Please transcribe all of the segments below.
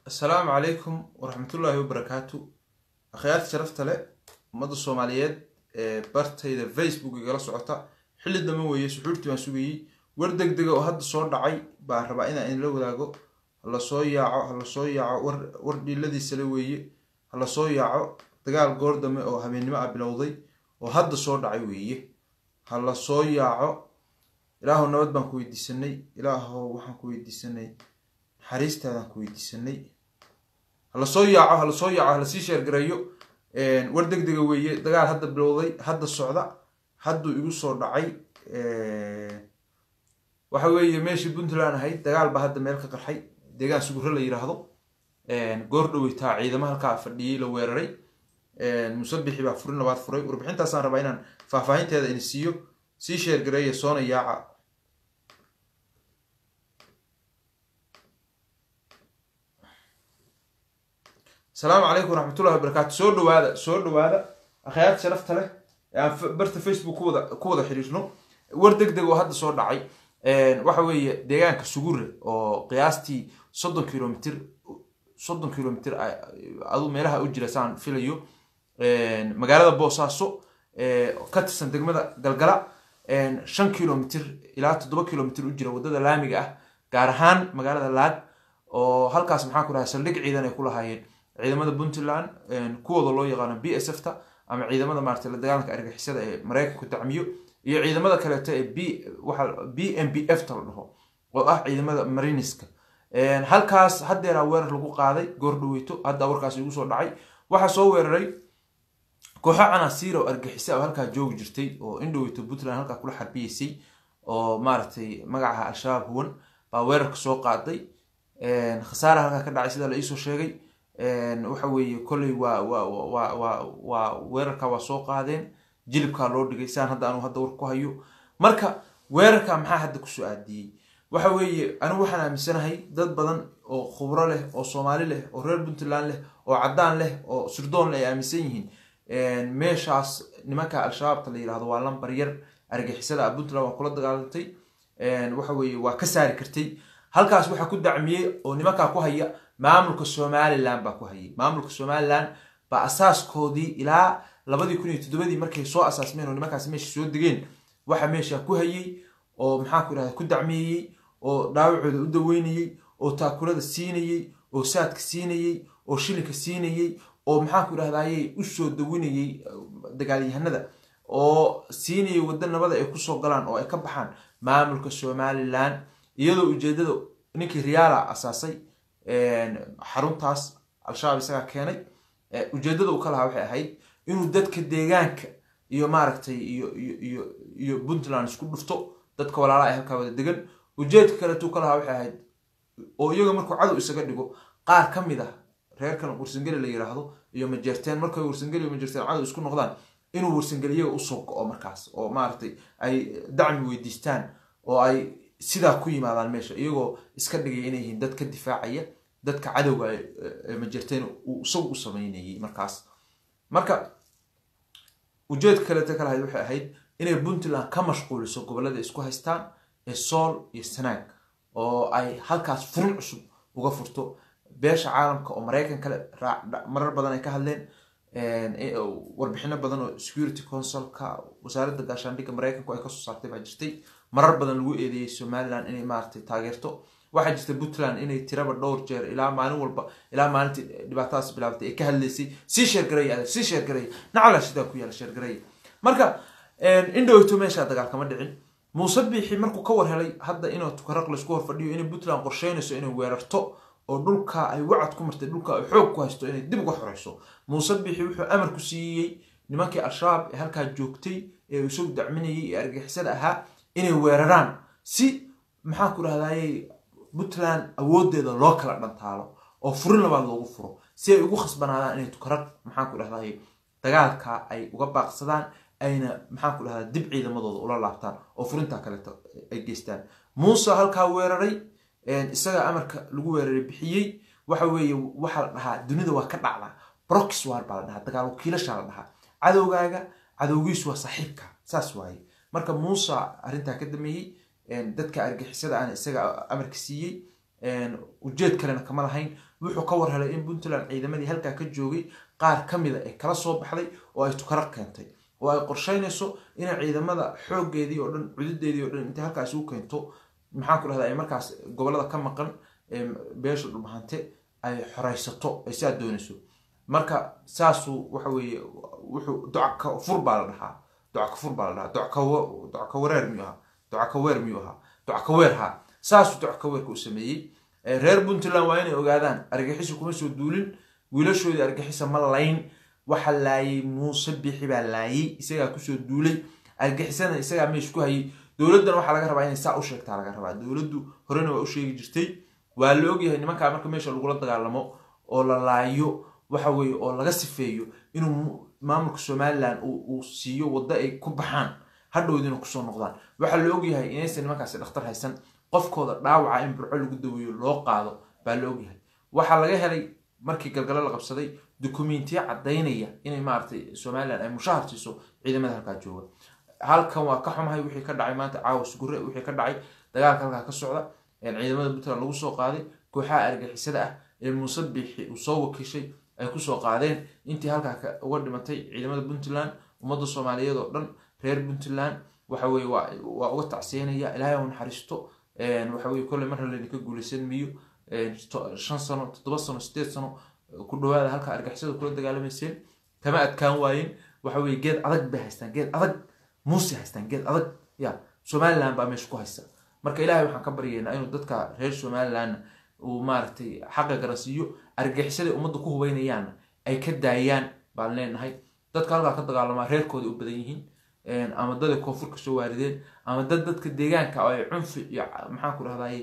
assalaamu calaykum waraxmatullaahi wabarakaatu akhyaarta sharafta leh ummadda soomaaliyeed ee bartayda facebook igala socota xilli dama weeye suxuurtii baan sugayey war deg dega oo hadda soo dhacay baan rabaa inaan idinla wadaago hala soo yaaco hala soo yaaco war war dhiiladiisale weeye hala soo yaaco dagaal goor dame oo habeennimo ah bilowday oo hadda soo dhacay weeye hala soo yaaco ilaahow nabad baan ku weydiisanay ilaahow waxaan ku weydiisanay naxariistaadaan ku weydiisanay hala soo yaaco hala soo yaaco hala sii sheergareeyo war deg dega weeye dagaal hadda bilowday hadda socda hadduu igu soo dhacay waxa weeye meeshii puntland ahayd dagaal baa hadda meel ka qarxay deegaan suguro la yiraahdo goor dhoweytaa ciidamo halkaa fadhiyey la weeraray musabixi baa furin labaad furay warbixintaasaan rabaa inaan faahfaahinteeda ini siiyo sii sheergareeya soona yaaca asalaamu calaykum waraxmatullahi wabarakaatu soo dhawaada soo dhawaada akhyaarta sharafta leh ee aan barta facebook kuwada ku wada xiriirno war deg deg oo hadda soo dhacay waxa weeye deegaanka sugure oo qiyaastii soddon kilomitr soddon kilomitr adu meelaha u jira saan filayo magaalada boosaaso ka tirsan degmada galgala shan kilomitr ilaa toddoba kilomitr u jira waddada laamiga ah gaar ahaan magaalada laag oo halkaas maxaa ku dhahay saldhig ciidan ay ku lahaayeen ciidamada puntland kuwooda loo yaqaano b s f ta ama ciidamada maarata la dagaalanka argixisada ee maraykanku dacmiyo iyo ciidamada kaleeto ee b waxa b m b f ta la dhaho oo ah ciidamada mariniska halkaas haddeeraa weerar lagu qaaday goor dhaweyto hadda warkaas igu soo dhacay waxaa soo weeraray kooxo canasiira oo argixisa oo halkaa joogi jirtay oo indhaweyto puntland halkaa kula xarbiyeysay oo maaragtay magacaha al-shabaab huwan baa weerarka soo qaaday khasaara halkaa ka dhacay sidaa la iisoo sheegay waxa weeye kolley waa wa wa wa waa weerarka waa soo qaadeen jilibkaa loo dhigay saan hadda anu hadda war ku hayo marka weerarka maxaa hadda kusoo aadiyey waxa weeye anigu waxaan aaminsanahay dad badan oo khubro leh oo soomaali leh oo reer puntland leh oo caddaan leh oo sirdoon leh ay aaminsan yihiin meeshaas nimanka al-shabaabta la yirahdo waa lambar yar argixisada ah puntland waa kula dagaalantay waxa weeye waa ka saari kartay halkaas waxaa ku dacmiyey oo nimankaa ku haya maamulka somalilan baa ku hayay maamulka somalilan baa asaaskoodii ilaa labadii kun iyo toddobadii markay soo asaasmeen oo nimankaas meesha soo degeen waxa meesha ku hayay oo maxaa ku irahda ku dacmeeyey oo dhaawacooda u daweynayey oo taakulada siinayey oo saadka siinayey oo shilinka siinayey oo maxaa ku irahdaayey usoo dawinayey dagaalyahanada oo siinayay wadda nabada ay kusoo galaan oo ay ka baxaan maamulka somalilan iyadoo ujeedada ninkii riyaala asaasay xaruntaas al-shabaab isagaa keenay ujeedada uu ka lahaa waxay ahayd inuu dadka deegaanka iyo maaragtay iyo iyo iyo puntland isku dhufto dadka walaalaha ay halkaa wada degan ujeedka kaleetuu ka lahaa waxay ahayd oo iyaga markuu cadow isaga dhigo qaar ka mid ah reerkan warsangeli la yiraahdo iyo majeerteen markay warsangeli iyo majeerteen cadow isku noqdaan inuu warsangeli iyaga usoo go-o markaas oo maaragtay ay dacmi weydiistaan oo ay sidaa ku yimaadaan meesha iyagoo iska dhigaya inay yihiin dad ka difaacaya dadka cadowga majerteen uu isagu u sameynayay markaas marka ujeedka kaleeta ka lahayd waxay ahayd inay puntland ka mashquuliso gobollada isku haystaan ee sool iyo sanaag oo ay halkaas furin cusub uga furto beesha caalamka oo maraykan kale marar badan ay ka hadleen warbixino badan oo security consulka wasaaradda gaashaandhigga maraykanku ay kasoo saartay baa jirtay marar badan lagu eedeeyey somalilan inay maaragtay taageerto waxaa jirta puntland inay tiraba dhowr jeer ilaa maalin walba ilaa maalintii dhibaatadaas bilaabatay ay ka hadlaysay sii sheergareeya adag sii sheergareeya nacala sidaa ku yaala sheergareeya marka indhowto meeshaa dagaal kama dhicin muuse biixi markuu ka war helay hadda inuu tukaraq laysku hor fadhiyo inay puntland qorsheynayso inay weerarto oo dhulka ay wacad ku martay dhulka ay xoog ku haysto inay dib uga xoreyso muuse biixi wuxuu amar ku siiyey nimankii al-shabaab ee halkaa joogtay ee isagu dacminayay ee argixisada ahaa inay weeraraan si maxaan ku dhahdaayey puntland awoodeeda loo kala dhantaalo oo furin labaad loogu furo si ay ugu khasbanaadaan inay tukarag maxaan ku dhahdaayey dagaalka ay uga baaqsadaan ayna maxaan ku dhahdaa dib ciidamadooda ula laabtaan oo furintaa kaleeto ay geystaan muuse halkaa weeraray isaga amarka lagu weeraray bixiyey waxa weeye waxaa la dhahaa dunida waa ka dhacdaa brox war baa la dhahaa dagaal wakiilashaa la dhahaa cadowgaaga cadowgiisu waa saaxiibka saas waaye marka muuse arrintaa ka dameeyey dadka argixisada aan isaga amarka siiyey ujeed kalena kama lahayn wuxuu ka war helay in puntland ciidamadii halkaa ka joogay qaar ka mida ay kala soo baxday oo ay tukara keentay oo ay qorsheynayso inay ciidamada xooggeedii oo dhan cududeedii oo dhan intay halkaas ugu keento maxaan ku dhahda ay markaas gobolada ka maqan beesha dhulbahante ay xoreysato ay saa doonayso marka saasuu waxa weeye wuxuu docka fur baa la dhahaa docka fur baa la dhahaa docka wareer miyuu ahaa docka weer miyuu ahaa docka weer haa saasuu docka weerka u sameeyey reer puntland waa inay ogaadaan argixisa kuma soo duulin wiilashoodii argixisa ma layn waxa laayay muuse bixi baa laayay isagaa kusoo duulay argixisana isagaa meesha ku hayay dowladdana waxaa laga rabaa inay saa u sheegtaa laga rabaa dowladdu horena waa u sheegi jirtay waa la ogyahay nimankaa marka meesha lagula dagaalamo oo la laayo waxa weeye oo laga sifeeyo inuu maamulka somalilan uu siiyo waddo ay ku baxaan hadhowdiina kusoo noqdaan waxaa la ogyahay inaysan nimankaasi dhakhtar haysan qofkooda dhaawaca in burco lagu daweeyo loo qaado baa la ogyahay waxaa laga helay markii galgalo la qabsaday dukumentiya caddaynaya inay maaragtay somalilan ay mushahar siiso ciidamada halkaa jooga halkan waa ka xumahay wixii ka dhacay maanta caawas gure wixii ka dhacay dagaalka halkaa ka socda ciidamada puntland lagu soo qaaday kooxaha argixisada ah ee muuse biixi uu soo wakiishay ay kusoo qaadeen intii halkaa uga dhimatay ciidamada puntland ummadda soomaaliyeed oo dhan reer puntland waxa weye waa uga tacsiyanaya ilaahay u naxariisto waxa weye kolley mar hale ka guulaysan miyo shan sano toddoba sano sideed sano ku dhawaada halka argixisada kula dagaalamayseen kama adkaan waayeen waxa weye geed adag bay haystaan geed adag muuse haystaan geed adag ya somaliland baa meesha ku haysta marka ilaahay waxaan ka baryaynaa inuu dadka reer somalilandna uu maaragtay xaqa garansiiyo argixisada ummadda ku hubeynayaanna ay ka daayaan baan leenahay dadka halkaa ka dagaalamaa reerkooda u badan yihiin ama daday koonfur ka soo waarideen ama dad dadka deegaanka oo ay cunfi iyo maxaan ku dhahday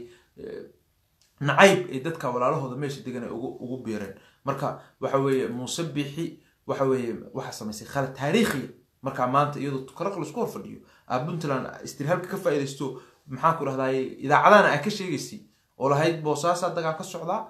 nacayb ay dadka walaalahooda meesha degan ay ugu biireen marka waxa weeye muuse bixi waxa weeye waxaa samaysay khalad taariikhiya markaa maanta iyadoo tukaraq laisku hor fadhiyo aa puntland istirhaalka ka faa'iidaysto maxaan ku dhahday idaacadana aa ka sheegaysay oo lahayd boosaasaa dagaal ka socdaa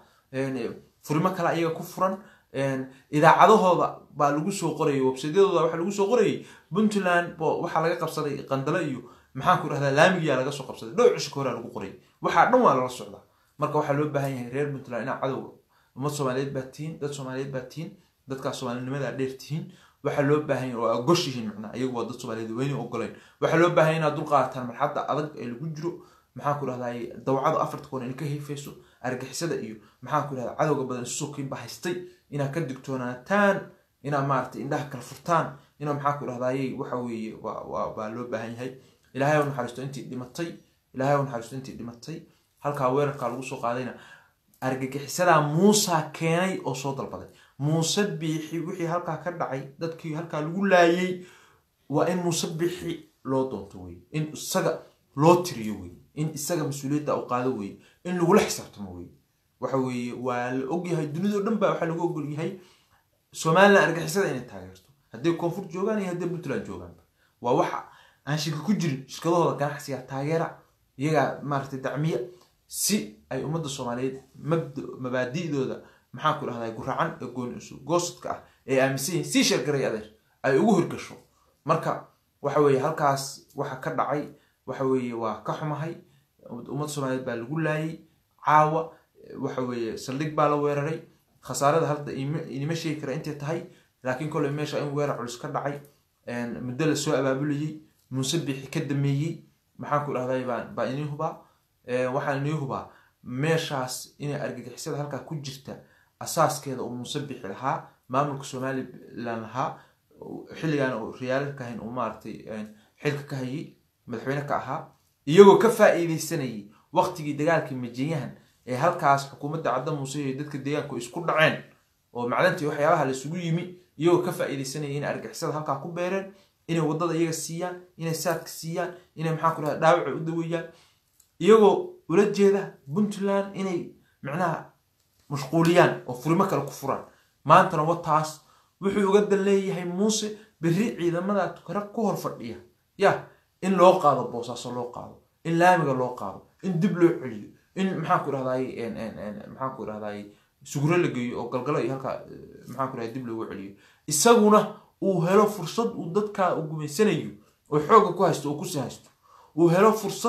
furimo kale ayaga ku furan idaacadahooda baa lagu soo qorayay websadyadooda waxaa lagu soo qorayay puntland waxaa laga qabsaday qandalo iyo maxaan ku dhahdaa laamigiyaa laga soo qabsaday dhow cishka horaa lagu qorayay waxaa dhan waa lala socdaa marka waxaa loo baahan yahay reer puntland inaa cadowga ummad soomaaliyeed baa tihiin dad soomaaliyeed baa tihiin dadkaas soomaalinimadaa dheer tihiin waxaa loo baahan yahay oo aa gosh yihiin macnaa iyagu waa dad soomaaliyeed weyne ogoleen waxaa loo baahan yahay inaad dul qaadataan marxadda adag ee lagu jiro maxaan ku dhahday dawcada afarta koon in ka heefayso argixisada iyo maxaan ku dhahda cadowga badan isu sokiinba haystay inaad ka digtoonaataan inaad maaragtay indhaha kala furtaan inaad maxaan ku dhahdaayey waxa weeye baa loo baahan yahay ilaahay u naxariisto intii dhimatay ilaahay u naxariisto intii dhimatay halkaa weerarkaa lagu soo qaadayna argagixisadaa muusa keenay oo soo dalbaday muuse biixi wixii halkaa ka dhacay dadkii halkaa lagu laayay waa in muuse biixi loo doonto wey in isaga loo tiriyo wey in isaga mas-uuliyadda u qaado wey in lagula xisaabtamo wey waxa weeye waa la ogyahay dunidao dhan baa waxaa lagu ogol yahay somalilan argixisada inay taageerto hadday koonfur joogaan iyo hadday puntland joogaanba waa waxa aan shirka ku jirin shirkadahooda ganacsiga taageera iyagaa maaragtay dacmiya si ay ummadda soomaaliyeed mabaadi'dooda maxaan ku dhahdaa guracan ee gooni isu goosadka ah ee aaminsan yihin sii sheergaray adeer ay ugu hirgasho marka waxa weeye halkaas waxa ka dhacay waxa weeye waa ka xumahay ummadda soomaaliyeed baa lagu laayay caawa waxa weeye saldhig baa la weeraray khasaarada hadda inima sheegi kara intay tahay laakiin koley meesha in weerar culus ka dhacay muddo la soo abaabulayey muuse bixi ka dameeyey maxaan ku dhahday baa inii hubaa waxaan inii hubaa meeshaas inay argagixisada halkaa ku jirta asaaskeeda uu muuse bixi lahaa maamulka somalilan lahaa xilligan uu riyaalka ka hayn uu maaragtay xilka ka hayay madaxweyne ka ahaa iyagoo ka faa'iidaysanayay waqtigii dagaalkii majiyahan ee halkaas xukuumadda cadda muuse iyo dadka deegaanku isku dhaceen oo macdantii waxyaabaha laisugu yimi iyagoo ka faa'iidaysanayay inay argixisada halkaa ku beereen inay waddada iyaga siiyaan inay saadka siiyaan inay maxaan ku dhaha dhaawaca u daweeyaan iyagoo ula jeeda puntland inay micnaha mashquuliyaan oo furimo kale ku furaan maantana wataas wuxuu uga dan leeyahay muuse berri ciidamada tukara ku hor fadhiya ya in loo qaado boosaaso loo qaado in laamiga loo qaado in dib loo celiyo in maxaan ku dhahday maxaan ku dhahday suguro la geeyo oo galgalo iyo halkaa maxaan ku dhahday dib loogu celiyo isaguna uu helo fursad uu dadka uu gumaysanayo oo xoogga ku haysto oo kusii haysto uu helo fursad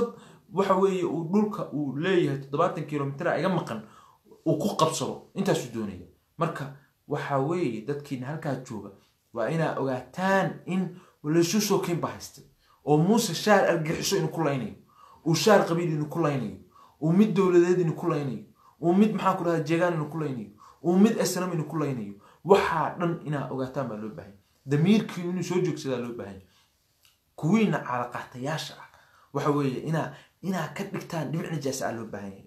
waxa weeye uu dhulka uu leeyahay toddobaatan kilomitr iga maqan uu ku qabsado intaasuu doonaya marka waxa weeye dadkiina halkaa jooga waa inaa ogaataan in laysu soo keen ba haystay oo muuse shaar argixiso inuu ku laynayo uu shaar qabiil inuu ku laynayo uu mid dowladeed inuu ku laynayo uu mid maxaa ku dhahda jeegaan inuu ku laynayo uu mid asnam inuu ku laynayo waxaa dhan inaa ogaataan baa loo baahanya damiirkii inuu soo joogsadaa loo baahanya kuwiina caalaqaatayaasha ah waxa weeye inaa inaa ka dhigtaan dhinac nijaasa ah loo baahanya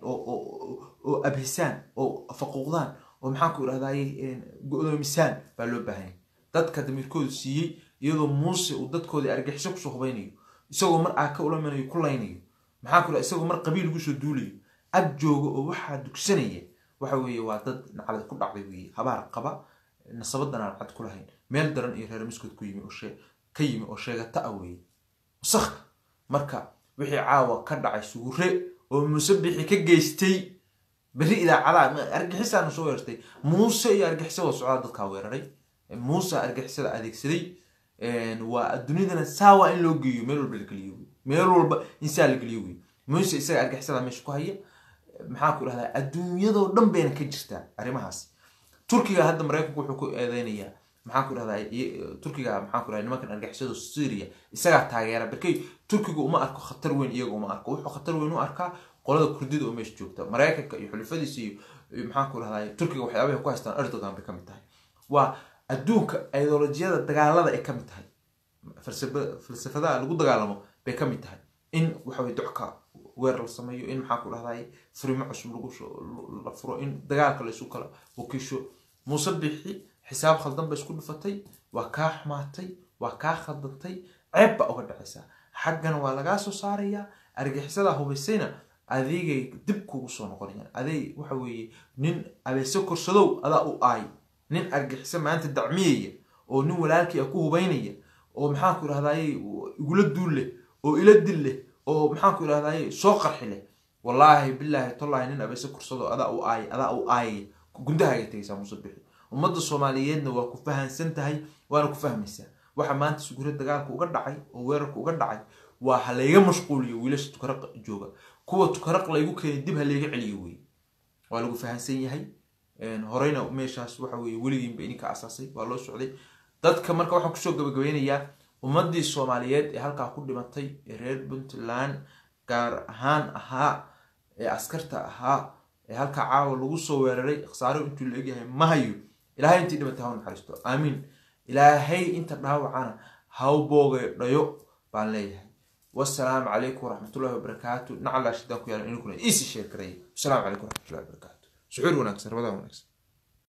oo abhisaan oo faquuqdaan oo maxaan ku idhahdaye go-doomisaan baa loo baahanya dadka damiirkoodu siiyey iyadoo muuse uu dadkoodii argixiso kusoo hubaynayo isagoo mar aaka ulamanayo ku laynayo maxaa ku isagoo mar qabiil ugu soo duulayo ag jooga oo waxaa dugsanaya waxa weeye waa dad naclad ku dhacday weeye habaar qaba nasabadan aan cad ku lahayn meel daran iyo reer miskood ku yimi oo ka yimi oo sheegata ah weeye wasakh marka wixii caawa ka dhacay sugure oo musabixi ka geystay berri idaacadaha argixisaana soo weerartay muuse iyo argixisada socdaa dadkaa weeraray muuse argixisada adeegsaday waa dunidana saawa in loo geeyo meel walba la geliyo wey meel walba in saa la geliyo wey muuse isaga argixisada meesha ku haya maxaa ku dhahdaa adduunyadoo dhan bayna ka jirtaa arrimahaas turkiga hadda maraykanku wuxuu ku eedeynayaa maxaan ku dhahdaa turkiga maxaan ku dhahdaa nimankan argixisada syria isagaa taageera barkay turkiga uma arko khatar weyn iyaga uma arko wuxuu khatar weyn u arkaa qolada kurdida oo meesha joogta maraykanka iyo xulifadiisa iyo maxaan ku dhahdaa turkiga waxyaabahay ku haystaan erdogan bay ka mid tahay waa adduunka ideolojiyada dagaalada ay ka mid tahay falsafadaha lagu dagaalamo bay ka mid tahay in waxaweye docka weer la sameeyo in maxaa ku dhahday furimo cusub la furo in dagaalka laysu kala wakiisho muuse bixi xisaab khaldan ba isku dhufatay waa kaa xumaatay waa kaa khaldantay ceeb baa uga dhacaysaa xaggana waa lagaa soo saarayaa argixisada hubaysayna adeegay dib kugu soo noqonayaan adeeg waxa weeye nin abeese korsadow adaa u aay nin argixiso maanta dacmiyaya oo nin walaalkii a ku hubaynaya oo maxaan ku idhahdaye igula duul leh oo ila dil leh oo maxaan ku idhahdaye soo qarxi leh wallaahi bilaahi tollahi nin abeese korsado adaa u aay adaa u aayaya gundahaaga tegaysaa musabixi ummadda soomaaliyeedna waa ku fahansan tahay waana ku fahmaysaa waxa maanta sugure dagaalka uga dhacay oo weerarka uga dhacay waa ha layga mashquuliyo wiilasha tukaraq jooga kuwa tukaraq laygu keenay dib ha layga celiyo wey waa lagu fahansan yahay horeyna meeshaas waxa weye weligiinba idinka asaasay waa loo socday dadka marka waxaan kusoo gabagabeynayaa ummadii soomaaliyeed ee halkaa ku dhimatay ee reer puntland gaar ahaan ahaa ee askarta ahaa ee halkaa caawa lagu soo weeraray khasaaro intuu la egyahay ma hayo ilaahay intii dhimatay ha naxariisto aamiin ilaahay inta dhaawacana haw boogeedhayo baan leeyahay wasalaamu calaykum waraxmatullahi wabarakaatu nacalaa shidaan ku yaalan idinkuna iisi sheer karaya wasalaamu calaykum waraxmatullahi wabarakaatu suxuur wanaagsan rabadaan wanaagsan